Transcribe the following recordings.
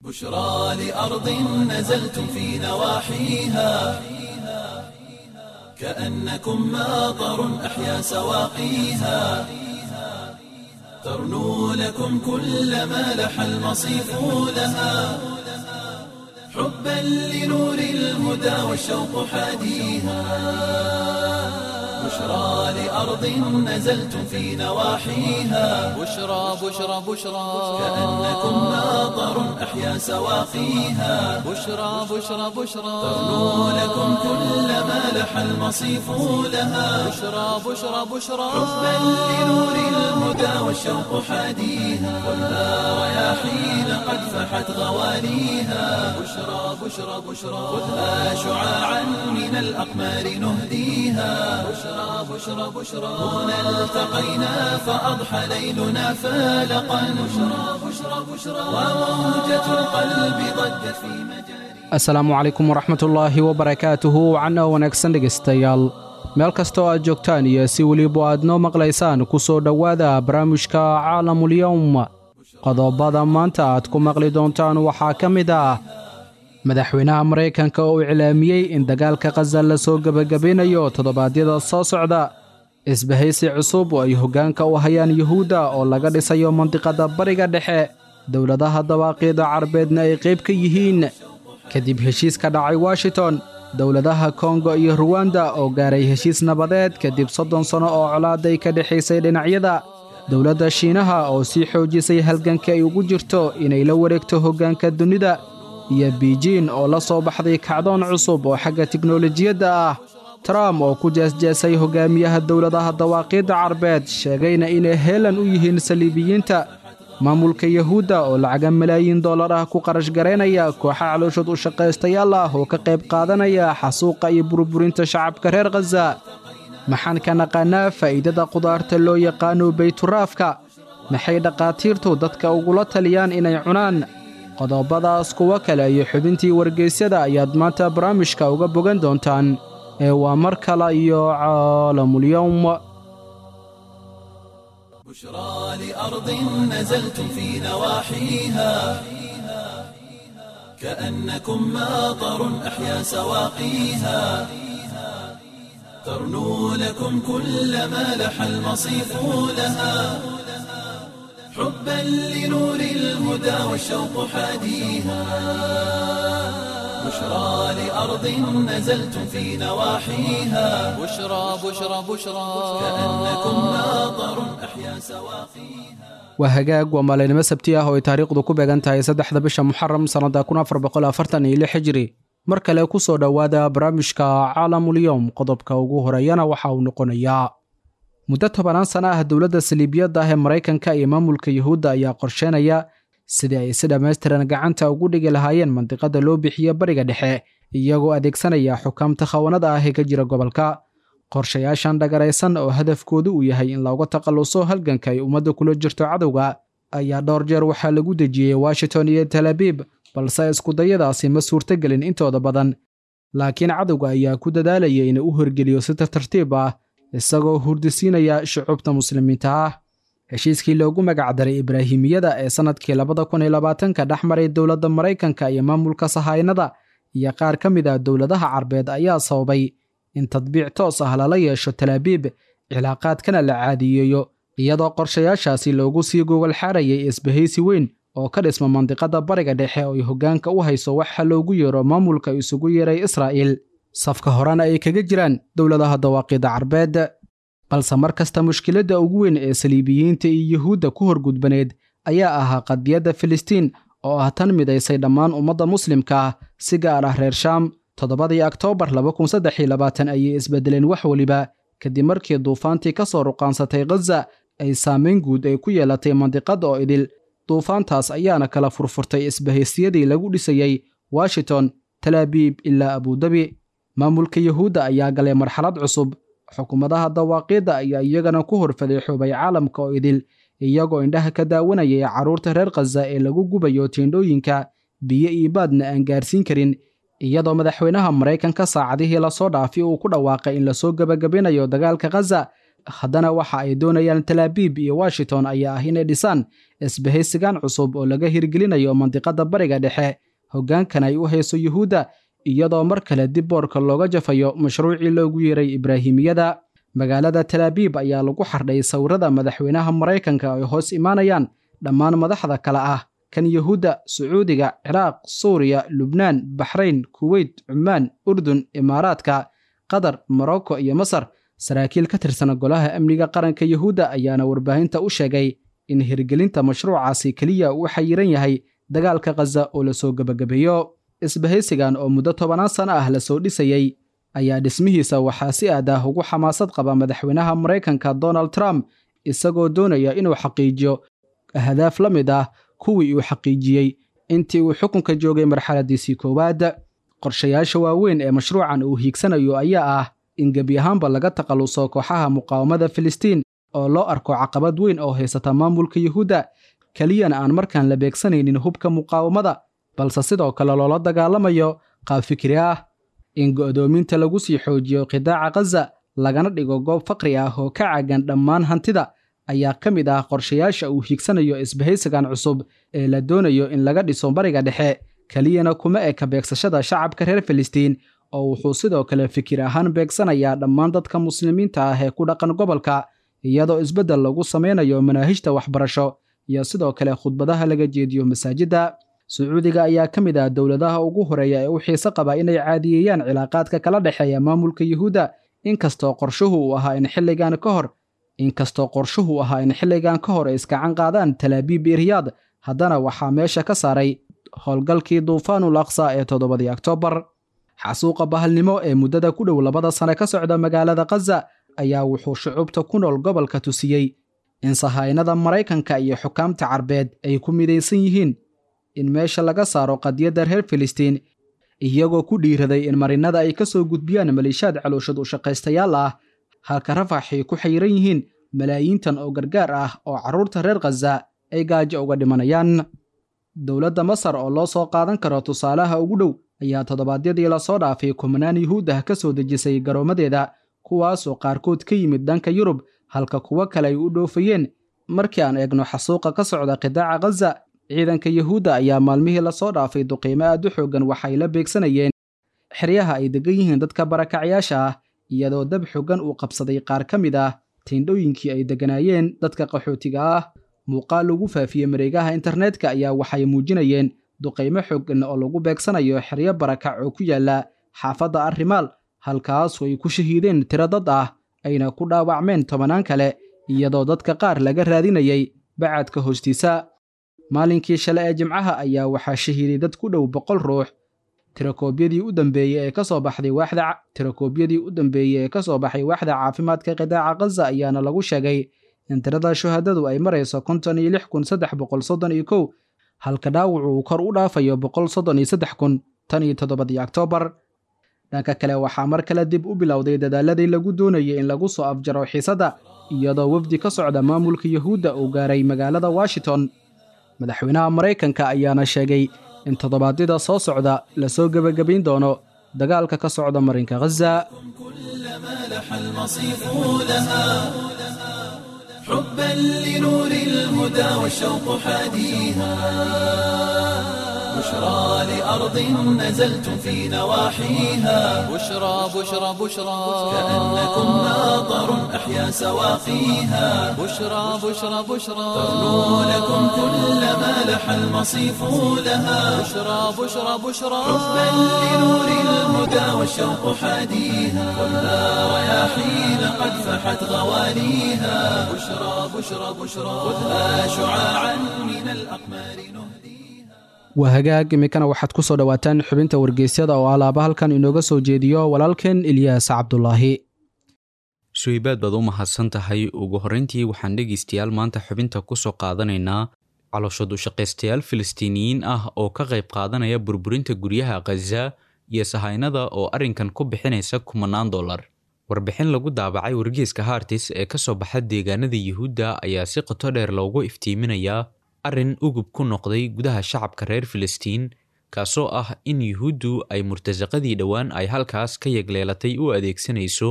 بشرى لأرض نزلتم في نواحيها كأنكم ماطر أحيا سواقيها ترنو لكم كل ما لح المصيف لها حبا لنور الهدى والشوق حاديها بشرى لأرض نزلتم في نواحيها بشرى بشرى بشرى كأنكم ماطر أحيا سواقيها بشرى بشرى بشرى ترنو لكم كل ما لح المصيف لها بشرى بشرى بشرى حبا لنور الهدى والشوق حاديها خذها رياحين قد فحت غواليها بشرى بشرى بشرى خذها شعاعا من الأقمار نهديها بشرى بشرى بشرى هنا التقينا فأضحى ليلنا فالقا بشرى بشرى بشرى وموجة القلب ضجت في مجاري asalaamu calaykum waraxmatullaahi wabarakaatuhu cana wanaagsan dhegaystayaal meel kastoo aad joogtaan iyo si weliba aad noo maqlaysaan ku soo dhowaada barnaamijka caalamulyowm qodobada maanta aad ku maqli doontaan waxaa ka mid ah madaxweynaha maraykanka oo iclaamiyey in dagaalka khaza la soo gebagabaynayo toddobaadyada soo socda isbahaysi cusub oo ay hoggaanka u hayaan yuhuudda oo laga dhisayo mandiqadda bariga dhexe dowladaha dawaaqiida carbeedna ay qayb ka yihiin kadib heshiis ka dhacay washington dowladaha kongo iyo ruwanda oo gaaray heshiis nabadeed kadib soddon sanno oo colaaday ka dhexaysay dhinacyada dowladda shiinaha oo sii xoojisay halganka ay ugu jirto inay la wareegto hoggaanka dunida iyo biijiin oo la soo baxday kacdoon cusub oo xagga tiknolojiyadda ah trump oo ku jeesjeesay hoggaamiyaha dowladaha dawaaqiidda carbeed sheegayna inay heelan u yihiin saliibiyiinta maamulka yuhuudda oo lacaga malaayiin dollar ah ku qarash garaynaya kooxa calooshood u shaqaystayaal ah oo ka qayb qaadanaya xasuuqa iyo burburinta shacabka reer khaza maxaan ka naqaanaa faa'iidada qudaarta loo yaqaano bayturaafka maxay dhakhaatiirtu dadka ugula taliyaan inay cunaan qodobadaas kuwo kale iyo xubintii wargeysyada ayaad maanta barnaamijka uga bogan doontaan ee waa mar kale iyo caalamulyowm بشرى لأرض نزلتم في نواحيها كأنكم ماطر أحيا سواقيها ترنو لكم كل ما لح المصيف لها حبا لنور الهدى والشوق حاديها بشرى لأرض نزلتم في نواحيها بشرى بشرى بشرى كأنكم ماطر أحيا سواقيها waa hagaag waa maalinimo sabti ah oo ay taariikhdu ku beegan tahay saddexda bisha muxaram sannadda kun afar boqol afartan iyo lix hijri mar kale ku soo dhowaada barnaamijka caalamulyowm qodobka ugu horeeyana waxa uu noqonayaa muddo tobanaan sana ah dowladda saliibiyadda ah ee maraykanka iyo maamulka yuhuudda ayaa qorsheynaya sidii ay si dhammaystiran gacanta ugu dhigi lahaayeen mandiqada loo bixiyo bariga dhexe iyagoo adeegsanaya xukaamta khawanada ah ee ka jira gobolka qorshayaashan dhagaraysan oo hadafkoodu uu yahay in looga takhalluso halganka ay ummadda kula jirto cadowga ayaa dhowr jeer waxaa lagu dejiyey washington iyo tel abiib balse iskudayadaasi ma suurtogelin intooda badan laakiin cadowga ayaa ku dadaalaya inuu u horgeliyo si tartartiib ah isagoo hurdisiinaya shucuubta muslimiinta ah heshiiskii loogu magacdaray ibraahimiyada ee sannadkii labada kun iyo labaatanka dhex maray dowladda maraykanka iyo maamulka sahaynada iyo qaar ka mid ah dowladaha carbeed ayaa sababay in tadbiic toos ah lala yeesho talaabiib cilaaqaadkana la caadiyeeyo iyadoo qorshayaashaasi loogu sii gogol xaarayay isbahaysi weyn oo ka dhisma mandiqada bariga dhexe oo ay hoggaanka u hayso waxa loogu yeero maamulka isugu yeeray israa'iil safka horena ay kaga jiraan dowladaha dawaaqiida carbeed balse mar kasta mushkiladda ugu weyn ee saliibiyiinta iyo yuhuudda ku horgudbaneed ayaa ahaa qadiyadda filistiin oo ah tan midaysay dhammaan ummadda muslimka ah si gaar ah reer shaam toddobadii oktoobar laba kun saddex iyo labaatan ayay isbedeleen wax weliba kadib markii duufaantii ka soo ruqaansatay khaza ay saamayn guud ay ku yeelatay mandiqadda oo idil duufaantaas ayaana kala furfurtay isbahaysyadii lagu dhisayey washington talaabiib ilaa abudabi maamulka yuhuudda ayaa galay marxalad cusub xukuumadaha dawaaqiidda ayaa iyagana ku horfaday xubay caalamka oo idil iyagoo indhaha ka daawanayay carruurta reer khaza ee lagu gubayo tiindhooyinka biyo iyo baadna aan gaarsiin karin iyadoo madaxweynaha maraykanka saacadihii lasoo dhaafi uu ku dhawaaqay in lasoo gebagabinayo dagaalka khaza haddana waxa ay doonayaan talaabiib iyo washington ayaa ah inay dhisaan isbahaysigan cusub oo laga hirgelinayo mandiqadda bariga dhexe hoggaankan ay u hayso yuhuudda iyadoo mar kale dib boorka looga jafayo mashruucii loogu yeeray ibraahimiyada magaalada talaabiib ayaa lagu xardhay sawirada madaxweynaha maraykanka ay hoos imaanayaan dhammaan madaxda kale ah kan yuhuudda sacuudiga ciraaq suuriya lubnaan baxrayn kuweyt cumaan urdun imaaraadka qatar morocco iyo masar saraakiil ka tirsan golaha amniga qaranka yuhuudda ayaana warbaahinta u sheegay in hirgelinta mashruucaasi keliya uu xayiran yahay dagaalka khaza oo lasoo gebagabeeyo isbahaysigan oo muddo tobanaan sano ah lasoo dhisayey ayaa dhismihiisa waxaa si aad ah ugu xamaasad qaba madaxweynaha maraykanka donald trump isagoo doonaya inuu xaqiijiyo ahdaaf la mid ah kuwii uu xaqiijiyey intii uu xukunka joogay marxaladiisii koowaad qorshayaasha waaweyn ee mashruucan uu hiigsanayo ayaa ah in gebi ahaanba laga takhalluso kooxaha muqaawamada filistiin oo loo arko caqabad weyn oo haysata maamulka yuhuudda keliyana aan markaan la beegsanaynin hubka muqaawamada balse sidoo kale loola dagaalamayo qaab fikri ah in go'doominta lagu sii xoojiyo qidaaca khaza lagana dhigo goob faqri ah oo ka caagan dhammaan hantida ayaa ka mid ah qorshayaasha uu hiigsanayo isbahaysigan cusub ee la doonayo in laga dhiso bariga dhexe keliyana kuma eka beegsashada shacabka reer filistiin oo wuxuu sidoo kale fikir ahaan beegsanayaa dhammaan dadka muslimiinta ah ee ku dhaqan gobolka iyadoo isbeddel lagu samaynayo manaahijta waxbarasho iyo sidoo kale khudbadaha laga jeediyo masaajidda sacuudiga ayaa ka mid ah dowladaha ugu horeeya ee u xiise qaba inay caadiyeeyaan cilaaqaadka kala dhexeeya maamulka yuhuudda inkastoo qorshuhu uu ahaa in xilligan ka hor inkastoo qorshuhu ahaa in xilligan ka hor ay iskacan qaadaan talaabiib iyo riyaad haddana waxaa meesha ka saaray howlgalkii duufaanul aqsa ee toddobadii oktoobar xasuuqa bahalnimo ee muddada ku dhow labada sane ka socda magaalada khaza ayaa wuxuu shucuubta ku nool gobolka tusiyey in sahaynada maraykanka iyo xukaamta carbeed ay ku midaysan yihiin in meesha laga saaro qadiyadda reer filistiin iyagoo ku dhiiraday in marinada ay ka soo gudbiyaan maliishaad calooshad u shaqaystayaal ah halka rafaxay ku xayiran yihiin malaayiintan oo gargaar ah oo carruurta reer khaza ay gaajo uga dhimanayaan dowladda masar oo loo soo qaadan karo tusaalaha ugu dhow ayaa toddobaadyadii lasoo dhaafay kumanaan yuhuud ah ka soo dejisay garoommadeeda kuwaasoo qaarkood ka yimid dhanka yurub halka kuwo kale ay u dhoofayeen markii aan eegno xasuuqa ka socda qidaaca khaza ciidanka yuhuudda ayaa maalmihii lasoo dhaafay duqiimo aad u xooggan waxay la beegsanayeen xeryaha ay degan yihiin dadka barakacyaasha ah iyadoo dab xooggan uu qabsaday qaar ka mid ah tiindhooyinkii ay degganaayeen dadka qaxootiga ah muuqaal lagu faafiyey mareegaha internetka ayaa waxay muujinayeen duqaymo xooggan oo lagu beegsanayo xeryo barakac oo ku yaala xaafadda arrimaal halkaasoo ay ku shahiideen tiro dad ah ayna ku dhaawacmeen tobanaan kale iyadoo dadka qaar laga raadinayay bacadka hoostiisa maalinkii shale ee jimcaha ayaa waxaa shahiiday dad ku dhow boqol ruux tirakoobyadii u dambeeyey ee kasoo baxday waaxda tirakoobyadii u dambeeyey ee ka soo baxay waaxda caafimaadka qidaaca khaza ayaana lagu sheegay in tirada shuhadadu ay marayso konton iyo lix kun saddex boqol soddon iyo kow halka dhaawacu uu kor u dhaafayo boqol soddon iyo saddex kun tan iyo toddobadii oktoobar dhanka kale waxaa mar kale dib u bilowday dadaaladii lagu doonayay in lagu soo afjaro xiisadda iyadoo wafdi ka socda maamulka yuhuudda uu gaaray magaalada washington madaxweynaha maraykanka ayaana sheegay in toddobaadyada soo socda lasoo gebagabayn doono dagaalka ka socda marinka khaza كلما لح المصيف لها حبا لنور الهدى والشوق حاديها بشرى لأرض نزلتم في نواحيها بشرى بشرى بشرى كأنكم ماطر أحيا سواقيها بشرى بشرى بشرى تغنو لكم كلما لح المصيف لها بشرى بشرى بشرى حبا لنور الهدى والشوق حاديها خذها رياحين قد فحت غوانيها بشرى بشرى بشرى خذها شعاعا من الأقمار نهديها waa hagaag iminkana waxaad ku soo dhowaataan xubinta wargeysyada oo alaaba halkan inooga soo jeediyo walaalkeen ilyaas cabdulaahi suhaybaad baad u mahadsan tahay ugu horrayntii waxaan dhegaystayaal maanta xubinta ku soo qaadanaynaa calooshood u shaqaystayaal filistiiniyiin ah oo ka qayb qaadanaya burburinta guryaha khaza iyo sahaynada oo arrinkan ku bixinaysa kumanaan dollar warbixin lagu daabacay wargeeska hartis ee ka soo baxa deegaanada yuhuudda ayaa si qoto dheer loogu iftiiminayaa arrin ugub ku noqday gudaha shacabka reer filistiin kaasoo ah in yuhuuddu ay murtasaqadii dhowaan ay halkaas ka yegleelatay u adeegsanayso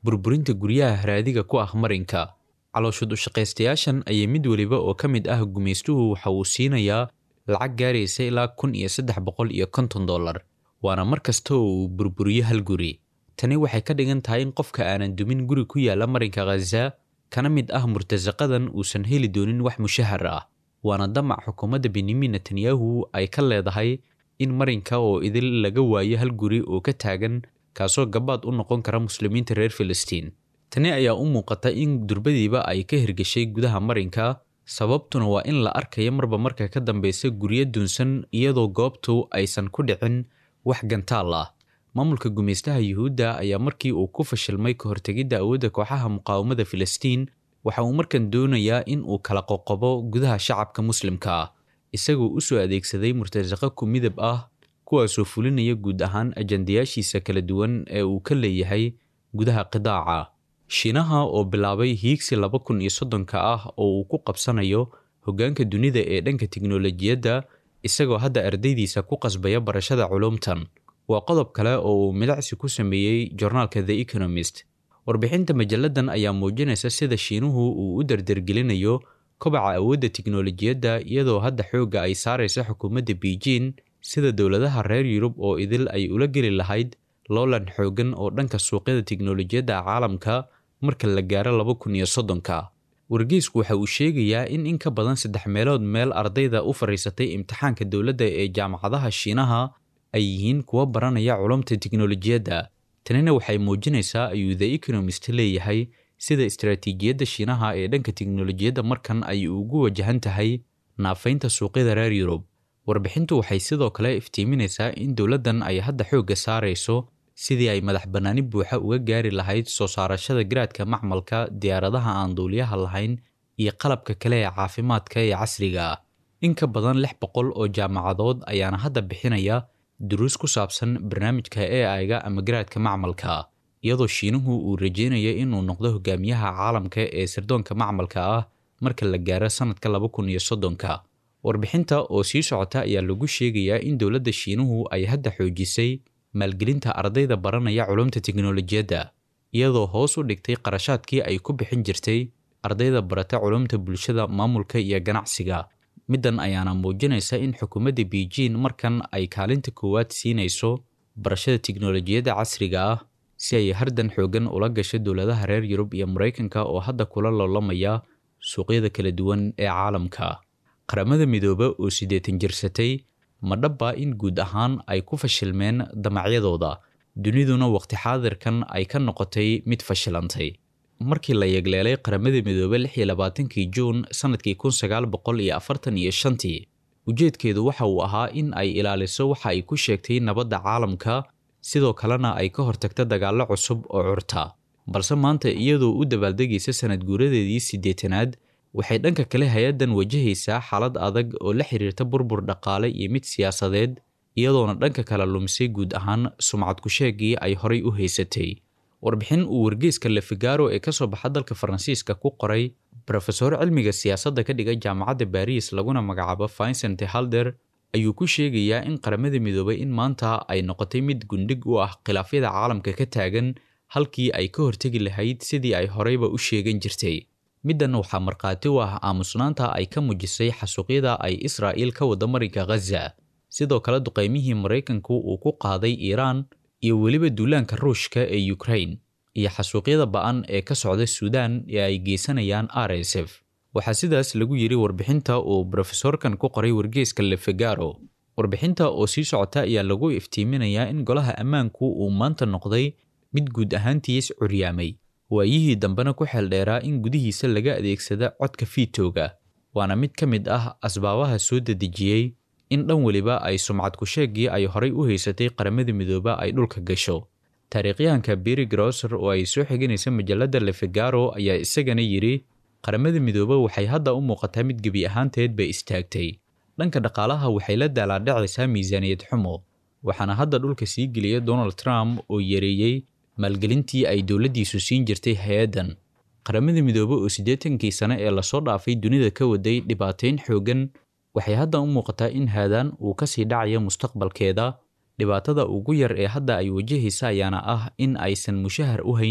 burburinta guryaha haraadiga ku ah marinka calooshud ushaqaystayaashan ayay mid weliba oo ka mid ah gumaystuhu waxa uu siinayaa lacag gaaraysa ilaa kun iyo saddex boqol iyo konton dollar waana mar kasta oo uu burburiyo hal guri tani waxay ka dhigan tahay in qofka aanan dumin guri ku yaala marinka khaza kana mid ah murtasaqadan uusan heli doonin wax mushahar ah waana damac xukuumadda benyamin netanyahu ay ka leedahay in marinka oo idil laga waayo hal guri oo ka taagan kaasoo gabaad u noqon kara muslimiinta reer filistiin tani ayaa u muuqata in durbadiiba ay ka hirgashay gudaha marinka sababtuna waa in la arkayo marba marka ka dambeysa guryo dunsan iyadoo goobtu aysan ku dhicin wax gantaal ah maamulka gumaystaha yuhuudda ayaa markii uu ku fashilmay ka hortegidda awoodda kooxaha muqaawamada filistiin waxa uu markan doonayaa in uu kala qoqobo gudaha shacabka muslimka ah isagoo u soo adeegsaday murtasaqo ku midab ah kuwaasoo fulinaya guud ahaan ajandayaashiisa kala duwan ee uu ka leeyahay gudaha qidaaca shiinaha oo bilaabay hiigsi laba kun iyo soddonka ah oo uu ku qabsanayo hoggaanka dunida ee dhanka tiknolojiyadda isagoo hadda ardaydiisa ku qasbaya barashada culumtan waa qodob kale oo uu midacsi ku sameeyey joornaalka the economist warbixinta majalladan ayaa muujinaysa sida shiinuhu uu u dardargelinayo kobaca awoodda tiknolojiyadda iyadoo hadda xoogga ay saaraysa xukuumadda beijing sida dowladaha reer yurub oo idil ay ula geli lahayd loolan xoogan oo dhanka suuqyada tiknolojiyadda caalamka marka la gaaro laba kun iyo soddonka wargeysku waxa uu sheegayaa in in ka badan saddex meelood meel ardayda u fadhiisatay imtixaanka dowladda ee jaamacadaha shiinaha ay yihiin kuwa baranaya culumta tiknolojiyadda tanina waxay muujinaysaa ayuu the economist leeyahay sida istaraatiijiyadda shiinaha ee dhanka tiknolojiyadda markan ay ugu wajahan tahay naafaynta suuqyada reer yurub warbixintu waxay sidoo kale iftiiminaysaa in dowladdan ay hadda xoogga saarayso sidii ay madax bannaani buuxa uga gaari lahayd soo saarashada garaadka macmalka diyaaradaha aan duuliyaha lahayn iyo qalabka kale ee caafimaadka ee casriga ah in ka badan lix boqol oo jaamacadood ayaana hadda bixinaya duruus ku saabsan barnaamijka e aiga ama garaadka macmalka iyadoo shiinuhu uu rajeynayo inuu noqdo hogaamiyaha caalamka ee sirdoonka macmalka ah marka la gaaro sanadka laba kun iyo soddonka warbixinta oo sii socota ayaa lagu sheegayaa in dowladda shiinuhu ay hadda xoojisay maalgelinta ardayda baranaya culumta tiknolojiyadda iyadoo hoos u dhigtay qarashaadkii ay ku bixin jirtay ardayda barata culumta bulshada maamulka iyo ganacsiga middan ayaana muujinaysa in xukuumadda beijing markan ay kaalinta koowaad siinayso barashada tiknolojiyadda casriga ah si ay hardan xoogan ula gasho dowladaha reer yurub iyo maraykanka oo hadda kula loolamaya suuqyada kala duwan ee caalamka qaramada midoobe oo siddeetan jirsatay ma dhabba in guud ahaan ay ku fashilmeen damacyadooda duniduna waqti xaadirkan ay ka noqotay mid fashilantay markii la yegleelay qaramada midoobe lix iyo labaatankii juun sannadkii kun sagaal boqol iyo afartan iyo shantii ujeedkeedu waxa uu ahaa in ay ilaaliso waxa ay ku sheegtay nabadda caalamka sidoo kalena ay ka hortagto dagaallo cusub oo curta balse maanta iyadoo u dabaaldegaysa sanad guuradeedii siddeetanaad waxay dhanka kale hay-addan wajahaysaa xaalad adag oo la xiriirta burbur dhaqaale iyo mid siyaasadeed iyadoona dhanka kale lumisay guud ahaan sumcad ku-sheegii ay horay u haysatay warbixin uu wargeyska lefigaro ee ka soo baxa dalka faransiiska ku qoray rofesor cilmiga siyaasadda ka dhiga jaamacadda baris laguna magacaabo vincent halder ayuu ku sheegayaa in qaramada midoobay in maanta ay noqotay mid gundhig u ah khilaafyada caalamka ka taagan halkii ay ka hortegi lahayd sidii ay horeyba u sheegan jirtay middan waxaa markhaati u ah aamusnaanta ay ka muujisay xasuuqyada ay israa'iil ka wada marinka khaza sidoo kale duqaymihii maraykanku uu ku qaaday iiraan iyo weliba duulaanka ruushka ee ukrain iyo xasuuqyada ba'an ee ka socda suudaan ee ay geysanayaan r s f waxaa sidaas lagu yidhi warbixinta uu brofesorkan ku qoray wargeyska lefegaro warbixinta oo sii socota ayaa lagu iftiiminayaa in golaha ammaanku uu maanta noqday mid guud ahaantiis curyaamay waayihii dambena ku xeeldheeraa in gudihiisa laga adeegsada codka fiitooga waana mid ka mid ah asbaabaha soo dedejiyey in dhan weliba ay sumcad ku-sheegii ay horay u haysatay qaramada midooba ay dhulka gasho taariikhyahanka beri grosser oo ay soo xiganaysa majalladda lefegaro ayaa isagana yidhi qaramada midoobe waxay hadda u muuqataa mid gebi ahaanteedba istaagtay dhanka dhaqaalaha waxay la daalaadhacaysaa miisaaniyad xumo waxaana hadda dhulka sii geliya donald trump oo yareeyey maalgelintii ay dowladdiisu siin jirtay hay-addan qaramada midoobe oo siddeetankii sane ee lasoo dhaafay dunida ka waday dhibaateyn xooggan waxay hadda u muuqataa in haadaan uu ka sii dhacayo mustaqbalkeeda dhibaatada ugu yar ee hadda ay wajahaysa ayaana ah in aysan mushahar u hayn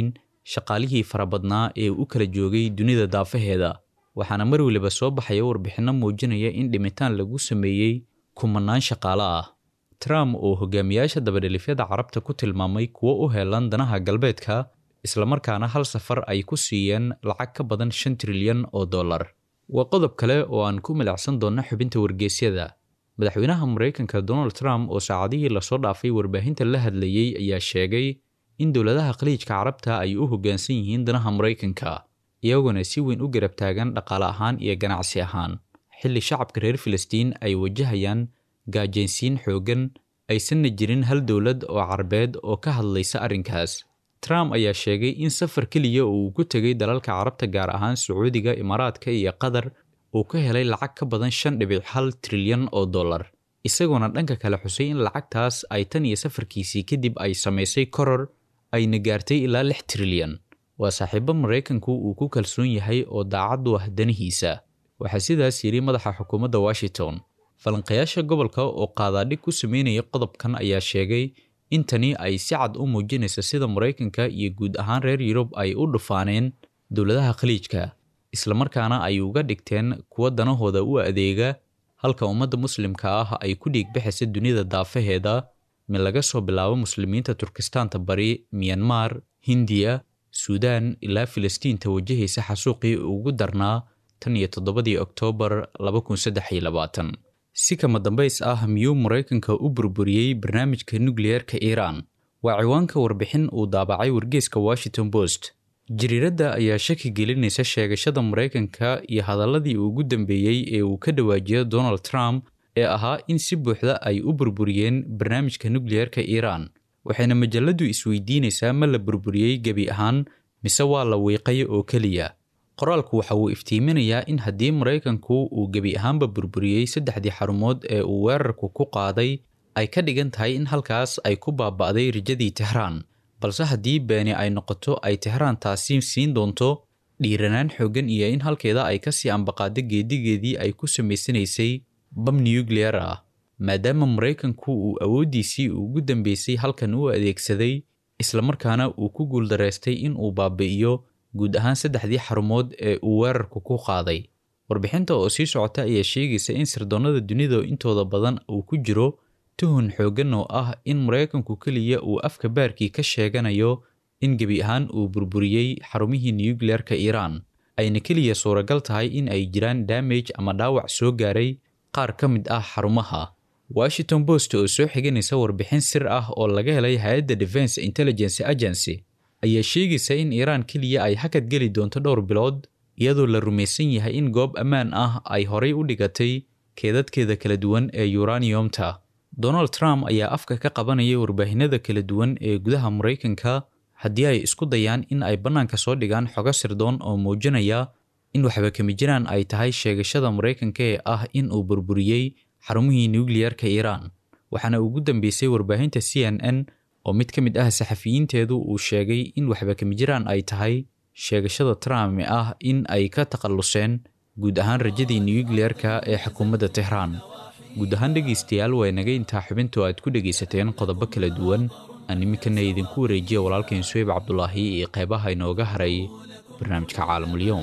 shaqaalihii farabadnaa ee u kala joogay dunida daafaheeda waxaana mar weliba soo baxaya warbixinno muujinaya in dhimitaan lagu sameeyey kumanaan shaqaale ah trump oo hogaamiyaasha dabadhelifyada carabta ku tilmaamay kuwo u heelan danaha galbeedka islamarkaana hal safar ay ku siiyeen lacag ka badan shan trilyan oo dollar waa qodob kale oo aan ku milacsan doonno xubinta wargeysyada madaxweynaha maraykanka donald trump oo saacadihii lasoo dhaafay warbaahinta la hadlayey ayaa sheegay in dowladaha khaliijka carabta ay u hoggaansan yihiin danaha maraykanka iyagoona si weyn u garab taagan dhaqaale ahaan iyo ganacsi ahaan xilli shacabka reer filistiin ay wajahayaan gaajaynsiin xooggan aysanna jirin hal dowlad oo carabeed oo ka hadlaysa arrinkaas trump ayaa sheegay in safar keliya oo uu ku tegay dalalka carabta gaar ahaan sacuudiga imaaraadka iyo qatar uu ka helay lacag ka badan shan dhibic hal trilyan oo dollar isagoona dhanka kale xusay in lacagtaas ay tan iyo safarkiisii kadib ay samaysay koror ayna gaartay ilaa lix trilyan waa saaxiibo maraykanku uu ku kalsoon yahay oo daacad u ah danihiisa waxaa sidaas yidhi madaxa xukuumadda washington falanqayaasha gobolka oo qaadaadhig ku sameynaya qodobkan ayaa sheegay in tani ay si cad u muujinaysa sida maraykanka iyo guud ahaan reer yurub ay u dhufaaneen dowladaha khaliijka islamarkaana ay uga dhigteen kuwa danahooda u adeega halka ummadda muslimka ah ay ku dhiigbixaysa dunida daafaheeda mid laga soo bilaabo muslimiinta turkistaanta bari miyanmar hindiya suudaan ilaa filistiinta wajahaysa xasuuqii ugu darnaa tan iyo toddobadii oktoobar laba kun saddex iyo labaatan si kama dambays ah miyuu maraykanka u burburiyey barnaamijka nukliyeerka iiraan waa ciwaanka warbixin uu daabacay wargeeska washington post jariiradda ayaa shaki gelinaysa sheegashada maraykanka iyo hadaladii ugu dambeeyey ee uu ka dhawaajiyo donald trump ee ahaa in si buuxda ay u burburiyeen barnaamijka nukliyeerka iiraan waxayna majaladu isweydiinaysaa ma la burburiyey gebi ahaan mise waa la wiiqay oo keliya qoraalku waxa uu iftiiminayaa in haddii maraykanku uu gebi ahaanba burburiyey saddexdii xarumood ee uu weerarku ku qaaday ay ka dhigan tahay in halkaas ay ku baaba'day rajadii tehraan balse haddii beeni ay noqoto ay tehraan taasi siin doonto dhiiranaan xooggan iyo in halkeeda ay kasii ambaqaado geedigeedii ay ku samaysanaysay bam nukliyer ah maadaama maraykanku uu awooddiisii ugu dambeysay halkan u adeegsaday islamarkaana uu ku guuldaraystay in uu baabi'iyo guud ahaan saddexdii xarumood ee uu weerarku ku qaaday warbixinta oo sii socota ayaa sheegaysa in sirdoonnada dunida intooda badan uu ku jiro tuhun xooggan oo ah in maraykanku keliya uu afka baarkii ka sheeganayo in gebi ahaan uu burburiyey xarumihii nukliyeerka iiraan ayna keliya suuragal tahay in ay jiraan damage ama dhaawac soo gaaray qaar ka mid ah xarumaha washington post oo soo xiganaysa warbixin sir ah oo laga helay hay-adda defense intelligence agency ayaa sheegaysa in iiraan keliya ay hakad geli doonto dhowr bilood iyadoo la rumaysan yahay in goob ammaan ah ay horay u dhigatay keedadkeeda kala duwan ee uraniumta donald trump ayaa afka ka qabanaya warbaahinada kala duwan ee gudaha maraykanka haddii ay isku dayaan in ay bannaanka soo dhigaan xogo sirdoon oo muujinaya in waxba kama jiraan ay tahay sheegashada maraykanka ee ah in uu burburiyey xarumihii nukliyeerka iiraan waxaana ugu dambeysay warbaahinta c n n oo mid ka mid ah saxafiyiinteedu uu sheegay in waxba kama jiraan ay tahay sheegashada trump ah in ay ka takhalluseen guud ahaan rajadii nukliyeerka ee xukuumadda tehraan guud ahaan dhegaystayaal waa inaga intaa xubintu aad ku dhegaysateen qodobo kala duwan aan iminkana idinku wareejiya walaalkeen suweyb cabdulaahi iyo qeybaha inooga haray barnaamijka caalamulyoom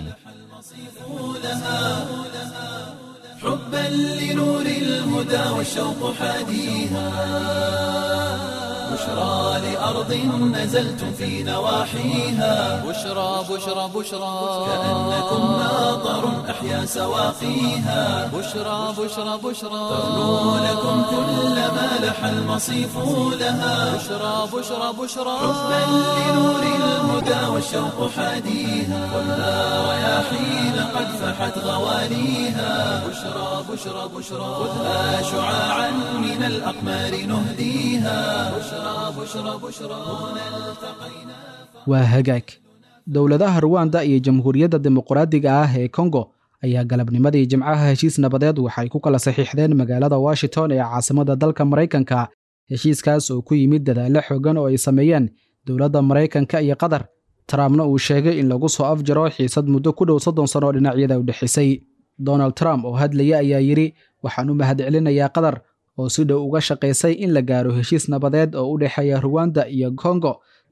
حبا لنور الهدى والشوق حاديها بشرى لأرض نزلتم في نواحيها بشرى بشرى بشرى كأنكم ناظر أحيا سواقيها بشرى بشرى بشرى تغنو لكم كل ما لح المصيف لها بشرى بشرى بشرى حبا لنور الهدى والشوق حاديها خذها رياحين قد فحت غواليها بشرى بشرى بشرى خذها شعاعا من الأقمار نهديها بشرى بشرى بشرى هنا التقينا waa hagaag dowladaha ruwanda iyo jamhuuriyadda dimuqraadiga ah ee kongo ayaa galabnimadii jimcaha heshiis nabadeed waxay ku kala saxiixdeen magaalada washington ee caasimada dalka maraykanka heshiiskaas oo ku yimid dadaallo xoogan oo ay sameeyeen dowladda maraykanka iyo qatar trumpna uu sheegay in lagu soo afjaro xiisad muddo ku dhow soddon sano oo dhinacyada u dhexisay donald trump oo hadlaya ayaa yidhi waxaan u mahadcelinayaa qatar oo si dhow uga shaqaysay in la gaaro heshiis nabadeed oo u dhexeeya ruwanda iyo kongo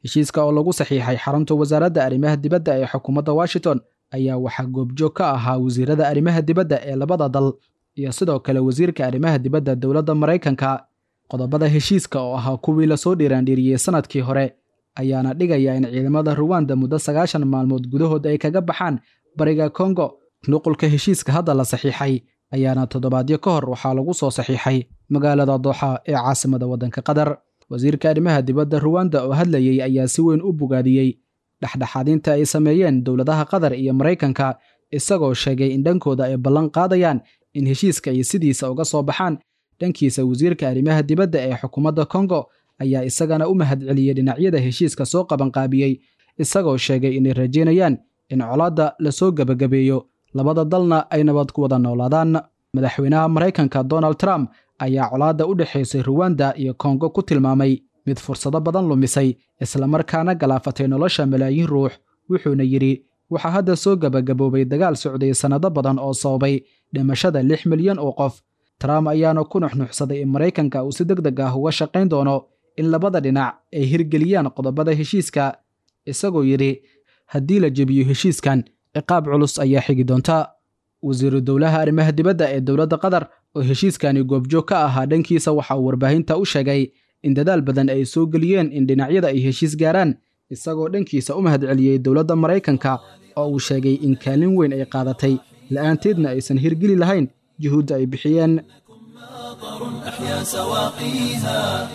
heshiiska oo lagu saxiixay xarunta wasaaradda arrimaha dibadda ee xukuumadda washington ayaa waxaa goobjoog ka ahaa wasiirada arrimaha dibadda ee labada dal iyo sidoo kale wasiirka arrimaha dibadda dowladda maraykanka qodobada heshiiska oo ahaa kuwii lasoo dhiiraandhiiriyey sannadkii hore ayaana dhigaya in ciidamada ruwanda muddo sagaashan maalmood gudahood ay kaga baxaan bariga kongo nuqulka heshiiska hadda la saxiixay ayaana toddobaadyo ka hor waxaa lagu soo saxiixay magaalada dooxa ee caasimada waddanka qatar wasiirka arrimaha dibadda ruwanda oo hadlayey ayaa si weyn u bogaadiyey dhexdhexaadinta ay sameeyeen dowladaha qatar iyo maraykanka isagoo sheegay in dhankooda ay ballan qaadayaan in heshiiska ay sidiisa uga soo baxaan dhankiisa wasiirka arrimaha dibadda ee xukuumadda kongo ayaa isagana u mahadceliyey dhinacyada heshiiska soo qabanqaabiyey isagoo sheegay inay rajaynayaan in colaadda lasoo gebagabeeyo labada dalna ay nabad ku wada noolaadaan madaxweynaha maraykanka donald trump ayaa colaadda u dhexaysay ruwanda iyo kongo ku tilmaamay mid fursado badan lumisay islamarkaana galaafatay nolosha malaayiin ruux wuxuuna yidhi waxaa hadda soo gebagaboobay dagaal socday sannado badan oo sababay dhimashada lix milyan oo qof trump ayaana ku nuxnuxsaday in maraykanka uu si deg deg ah uga shaqayn doono in labada dhinac ay hirgeliyaan qodobada heshiiska isagoo yidhi haddii la jebiyo heshiiskan ciqaab culus ayaa xigi doonta wasiiru dowlaha arrimaha dibadda ee dowladda qatar oo heshiiskani goobjoog ka ahaa dhankiisa waxa uu warbaahinta u sheegay in dadaal badan ay soo geliyeen in dhinacyada ay heshiis gaaraan isagoo dhankiisa u mahadceliyey dowladda maraykanka oo uu sheegay in kaalin weyn ay qaadatay la'aanteedna aysan hirgeli lahayn juhuudda ay bixiyeen أحيا سواقيها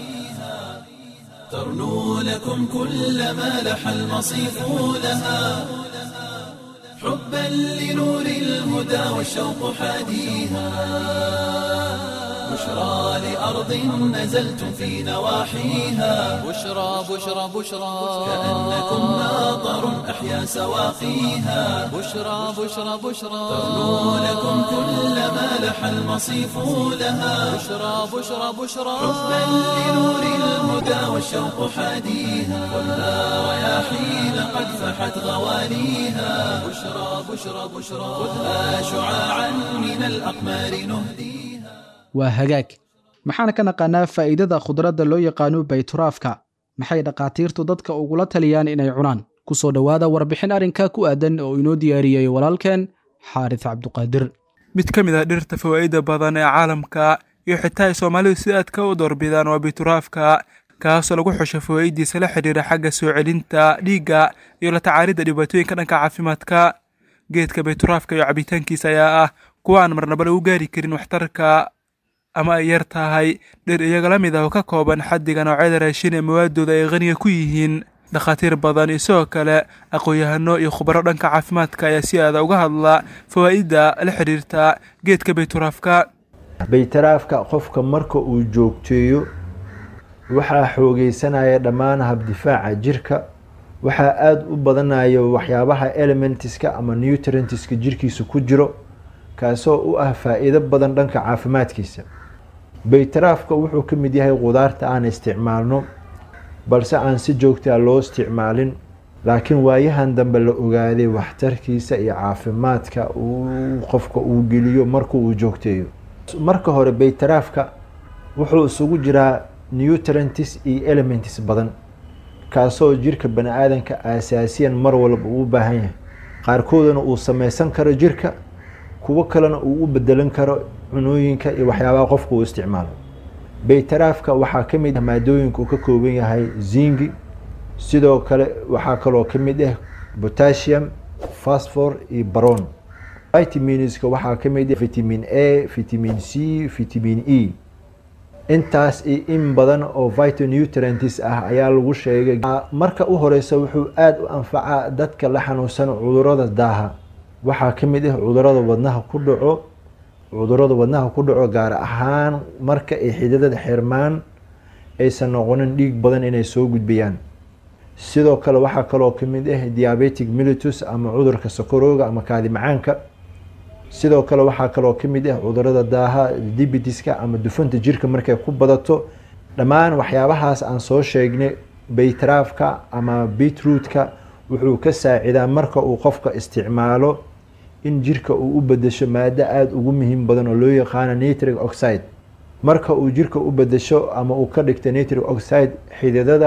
ترنو لكم كل ما لح المصيف لها حبا لنور الهدى والشوق حاديها بشرى لأرض نزلتم في نواحيها بشرى بشرى بشرى كأنكم ماطر أحيا سواقيها بشرى بشرى بشرى ترنو لكم كل ما لح المصيف لها بشرى بشرى بشرى حبا لنور الهدى والشوق حاديها خذها رياحين قد فحت غواليها بشرى بشرى بشرى خذها شعاعا من الأقمار نهديها waa hagaag maxaan ka naqaanaa faa'iidada khudradda loo yaqaano bayturaafka maxay dhakhaatiirtu dadka ugula taliyaan inay cunaan ku soo dhowaada warbixin arrinka ku aadan oo inoo diyaariyey walaalkeen xaaris cabduqaadir mid ka mid ah dhirta fawaa'ida badan ee caalamka iyo xitaa ay soomaalidu si aadka u doorbidaan waa bituraafka kaasoo lagu xusho fawaa'idiisa la xidhiira xagga soo celinta dhiigga iyo la tacaalidda dhibaatooyinka dhanka caafimaadka geedka bayturaafka iyo cabitaankiisa ayaa ah kuwa aan marnaba lagu gaari karin waxtarka ama ay yar tahay dhir iyaga la mid ah oo ka kooban xaddiga noocyada raashin ee mawaadooda ay qaniga ku yihiin dhakhaatiir badan iyo sidoo kale aqoon-yahano iyo khubaro dhanka caafimaadka ayaa si aada uga hadla fawaa'idda la xidhiirta geedka bayturaafka baytaraafka qofka marka uu joogteeyo waxaa xoogeysanaya dhammaan habdifaaca jirka waxaa aada u badanaya waxyaabaha elementiska ama nutrientiska jirkiisa ku jiro kaasoo u ah faa-iido badan dhanka caafimaadkiisa baytaraafka wuxuu ka mid yahay qudaarta aan isticmaalno balse aan si joogtaa loo isticmaalin laakiin waayahan dambe la ogaaday waxtarkiisa iyo caafimaadka uu qofka uu geliyo marka uu joogteeyo marka hore baytaraafka wuxuu isugu jiraa nutrients iyo elements badan kaasoo jirka bani aadanka asaasiyan mar walba uu u baahan yahay qaarkoodana uu sameysan karo jirka kuwo kalena uu u bedelan karo cunooyinka iyo waxyaabaha qofka uu isticmaalo baytaraafka waxaa ka mid ah maadooyinka uu ka kooban yahay zingi sidoo kale waxaa kaloo ka mid ah potassium phosphor iyo baron vitaminska waxaa ka mid ah vitamin a vitamin c vitamin e intaas iyo in badan oo vitonutrients ah ayaa lagu sheegay marka u horeysa wuxuu aada u anfacaa dadka la xanuunsan cudurada daaha waxaa ka mid ah cudurada wadnaha ku dhaco cudurada wadnaha ku dhaco gaar ahaan marka ay xididada xirmaan aysan noqonin dhiig badan inay soo gudbiyaan sidoo kale waxaa kaloo kamid ah diabetic militus ama cudurka sokorooga ama kaadi macaanka sidoo kale waxaa kaloo kamid ah cudurada daaha dibitiska ama dufanta jirka markay ku badato dhammaan waxyaabahaas aan soo sheegnay baytaraafka ama beetrootka wuxuu ka saacidaa marka uu qofka isticmaalo in jirka uu u bedesho maado aada ugu muhiim badan oo loo yaqaano nitric oxide marka uu jirka u bedesho ama uu ka dhigto nitric oxide xididada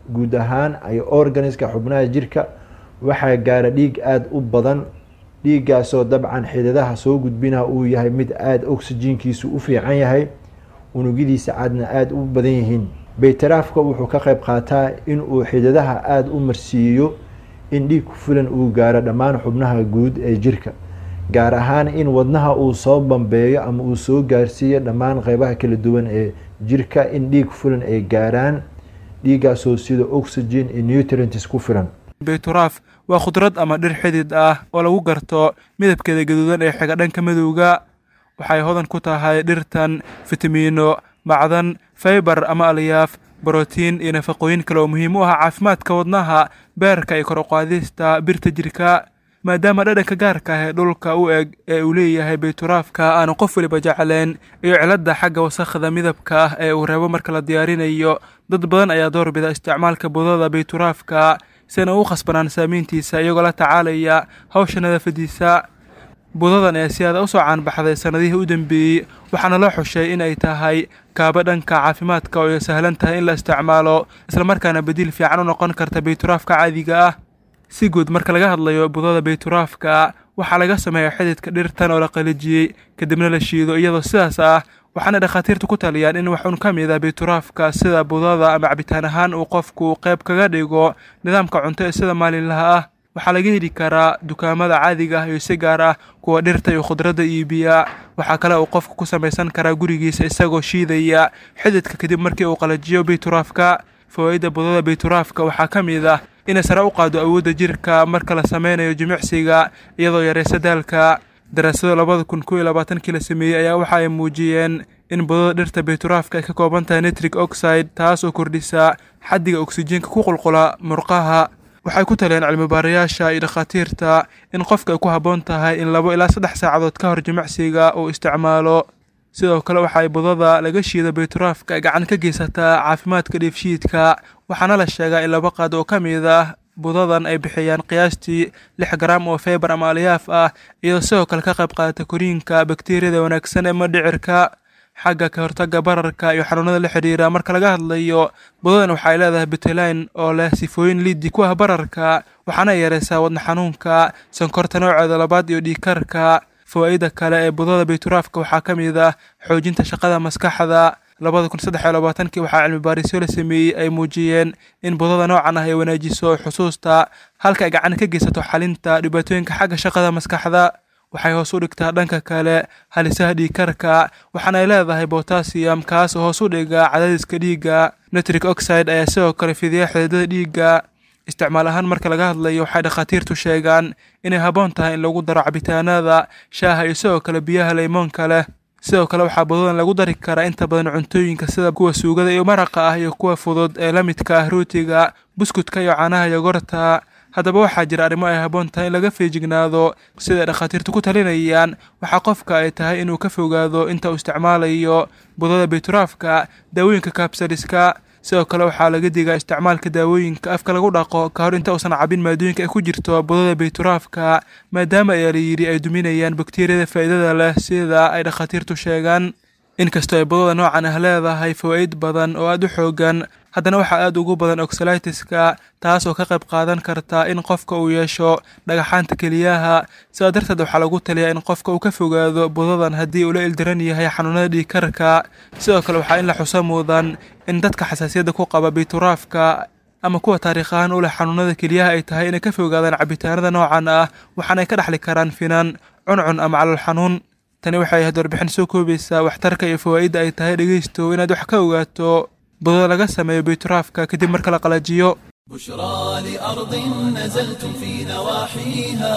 guud ahaan iyo organiska xubnaha jirka waxaa gaara dhiig aada u badan dhiiggaasoo dabcan xidadaha soo gudbina uu yahay mid aada oxygenkiisu u fiican yahay unugyadiisa cadna aada u badan yihiin baytaraafka wuxuu ka qayb qaataa inuu xidadaha aada u marsiiyo in dhiig ku filan uu gaaro dhammaan xubnaha guud ee jirka gaar ahaan in wadnaha uu soo bambeeyo ama uu soo gaarsiiyo dhammaan qeybaha kala duwan ee jirka in dhiig ku filan ay gaaraan dhiiggaasoo sida oxygen iyo nutrients ku filan bayturaaf waa khudrad ama dhir xidid ah oo lagu garto midabkeeda gaduudan ee xiga dhanka madowga waxay hodan ku tahay dhirtan fitamiino macdan faybar ama alyaaf brotiin iyo nafaqooyin kale oo muhiim u ah caafimaadka wadnaha beerka iyo kor uqaadista birta jirka maadaama dhadhanka gaarka ah ee dhulka u eg ee uu leeyahay bayturaafka aanu qof weliba jeclayn iyo ciladda xagga wasakhda midabka ah ee uu reebo marka la diyaarinayo dad badan ayaa doorbida isticmaalka budada bayturaafka sina u khasbanaan saamiyntiisa iyagoo la tacaalaya hawsha nadaafadiisa budadan ee si aada u soo caanbaxday sannadihii u dambeeyey waxaana loo xushay in ay tahay kaaba dhanka caafimaadka oo ay sahlan tahay in la isticmaalo islamarkaana badiil fiican u noqon karta bayturaafka caadiga ah si guud marka laga hadlayo budada bayturaafka waxaa laga sameeya xididka dhirtan oo la qalijiyey kadibna la shiido iyadoo sidaas ah waxaana dhakhaatiirtu ku taliyaan in wax un ka mid a bayturaafka sida budada ama cabitaan ahaan uu qofku qayb kaga dhigo nidaamka cunto ee sida maalinlaha ah waxaa laga heli karaa dukaamada caadiga ah iyo si gaar ah kuwa dhirta iyo khudradda iibiya waxaa kale uu qofku ku samaysan karaa gurigiisa isagoo shiidaya xididka kadib markii uu qalajiyo bayturaafka fawaa'idda budada bayturaafka waxaa ka mid ah inay sare u qaado awoodda jirka marka la sameynayo jimicsiga iyadoo yareysa daalka daraasado labada kun kow iyo labaatankii la sameeyey ayaa waxa ay muujiyeen in budada dhirta bayturaafka ay ka kooban tahay nitric oxide taas oo kordhisa xaddiga oksijiinka ku qulqula murqaha waxay ku taliyeen cilmibaarayaasha iyo dhakhaatiirta in qofka ay ku habboon tahay in labo ilaa saddex saacadood ka hor jimicsiga uu isticmaalo sidoo kale waxaay budada laga shiida bayturaafka gacan ka geysataa caafimaadka dheefshiidka waxaana la sheegaa in laba qaad oo ka mid ah budadan ay bixiyaan qiyaastii lix garaam oo feybar ama alyaaf ah iyadoo sidoo kale ka qayb qaadata koriinka bakteeriyada wanaagsan ee madhicirka xagga ka hortagga bararka iyo xanuunada la xidhiira marka laga hadlayo budadan waxay leedahay butelayn oo leh sifooyin liidi ku ah bararka waxaana yareysaa wadna xanuunka sonkorta nooceeda labaad iyo dhiigkarka fawaa'ida kale ee budada bayturaafka waxaa ka mid ah xoojinta shaqada maskaxda labada kun saddex iyo labaatankii waxaa cilmi baarisyo la sameeyey ay muujiyeen in budada noocan ah ay wanaajiso xusuusta halka ay gacan ka geysato xalinta dhibaatooyinka xagga shaqada maskaxda waxay hoos u dhigtaa dhanka kale halisaha dhiigkarka waxaana ay leedahay botasiyam kaas oo hoos u dhiga cadaadiska dhiigga nitric oxide ayaa sidoo kale fidiya xididada dhiigga isticmaal ahaan marka laga hadlayo waxay dhakhaatiirtu sheegaan inay habboon tahay in lagu daro cabitaanada shaaha iyo sidoo kale biyaha leymoonka leh sidoo kale waxaa budadan lagu dari karaa inta badan cuntooyinka sida kuwa suugada iyo maraqa ah iyo kuwa fudud ee la midka ah rootiga buskudka iyo caanaha yogorta haddaba waxaa jira arrimo ay habboon tahay in laga feejignaado siday dhakhaatiirtu ku talinayaan waxaa qofka ay tahay inuu ka fogaado inta uu isticmaalayo budada bayturaafka daawooyinka kabsaliska sidoo kale waxaa laga digaa isticmaalka daawooyinka afka lagu dhaqo ka hor inta uusan cabin maadooyinka ay ku jirto budada bayturaafka maadaama ayaa la yidhi ay duminayaan bakteeriyada faa'iidada leh sida ay dhakhaatiirtu sheegaan inkastoo ay budada noocan ah leedahay fawaa'id badan oo aada u xoogan haddana waxaa aada ugu badan oxalitiska taas oo ka qayb qaadan karta in qofka uu yeesho dhagaxaanta keliyaha sidaa darteed waxaa lagu taliyaa in qofka uu ka fogaado budadan haddii uu la ildaran yahay xanuunada dhiigkarka sidoo kale waxaa in la xuso mudan in dadka xasaasiyadda ku qaba bayturaafka ama kuwa taariikh ahaan u leh xanuunada keliyaha ay tahay inay ka fogaadaan cabitaanada noocan ah waxaana ay ka dhexli karaan finan cuncun ama calool xanuun tani waxay ahayd warbixin soo koobaysaa waxtarka iyo fawaa'idda ay tahay dhegeysto inaad wax ka ogaato budada laga sameeyo bayturaafka kadib marka la qalajiyo بشرى لأرض نزلتم في نواحيها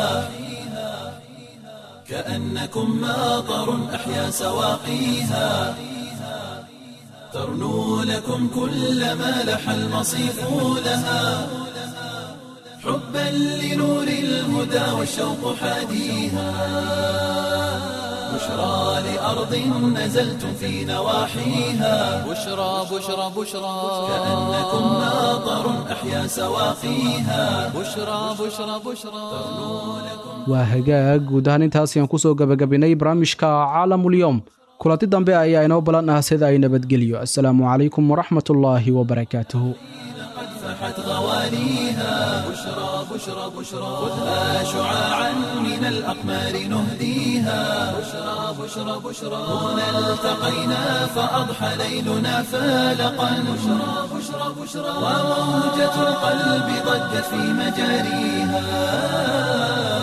كأنكم ماطر أحيا سواقيها ترنو لكم كل ما لح المصيف لها حبا لنور الهدى والشوق حاديها بشرى لأرض نزلتم في نواحيها بشرى بشرى بشرى كأنكم ماطر أحيا سواقيها بشرى بشرى بشرى waa hagaag guud ahaan intaas ayaan kusoo gabagabinay barnaamijka caalamulyoom kulanti dambe ayaa inoo balan ah sida ay nabadgelyo assalaamu calaykum waraxmatullaahi wabarakaatuhu فأضحت غواليها بشرى بشرى بشرى خذها شعاعا من الأقمار نهديها بشرى بشرى بشرى هنا التقينا فأضحى ليلنا فالقا بشرى بشرى بشرى وموجة القلب ضجت في مجاريها